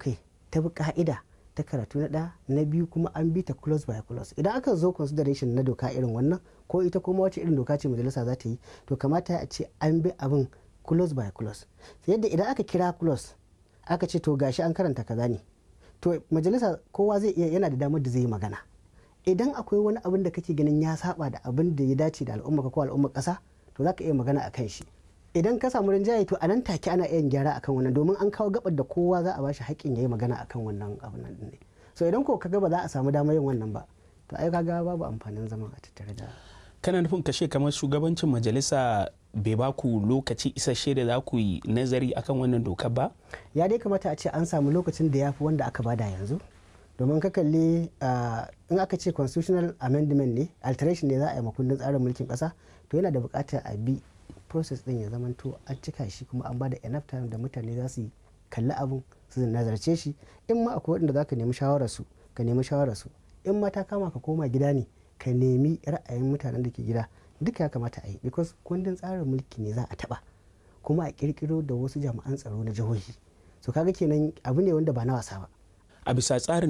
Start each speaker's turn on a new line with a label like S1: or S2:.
S1: kai ta bi ka'ida ta karatu na ɗaya na biyu kuma an bi ta close by close idan aka zo consideration na doka irin wannan ko ita kuma wace irin doka ce majalisa za ta yi to kamata a ce an bi abin close by close yadda idan aka kira close aka ce to gashi an karanta kaza ne to majalisa kowa zai iya yana da damar da zai yi magana idan akwai wani abin da kake ganin ya saba da abin da ya dace da al'umma ko al'ummar kasa to za ka iya magana a kan shi idan ka samu rinjaye to a nan take ana iya gyara akan wannan domin an kawo gabar da kowa za a bashi haƙƙin ya yi magana akan wannan abin nan ne so idan ko kaga ba za a samu damar yin wannan ba to ai kaga babu amfanin zama a tattare da
S2: kana nufin kashe kamar shugabancin majalisa bai ba ku lokaci isasshe da za ku yi nazari akan wannan dokar ba
S1: ya dai kamata a ce an samu lokacin da ya fi wanda aka bada yanzu domin ka kalli in aka ce constitutional amendment ne alteration ne za a yi makundin tsarin mulkin kasa to yana da bukatar a bi process din ya zamanto an cika shi kuma an bada enough time da mutane za su kalli abun su nazarce shi in ma akwai wanda za ka nemi shawararsu ka nemi shawararsu in ma ta kama ka koma gida ne ka nemi ra'ayin mutanen da ke gida duka ya kamata a yi because kundin tsarin mulki ne za a taba kuma a kirkiro da wasu jami'an tsaro na jihohi so kaga kenan abu ne wanda ba na wasa ba
S2: a bisa tsarin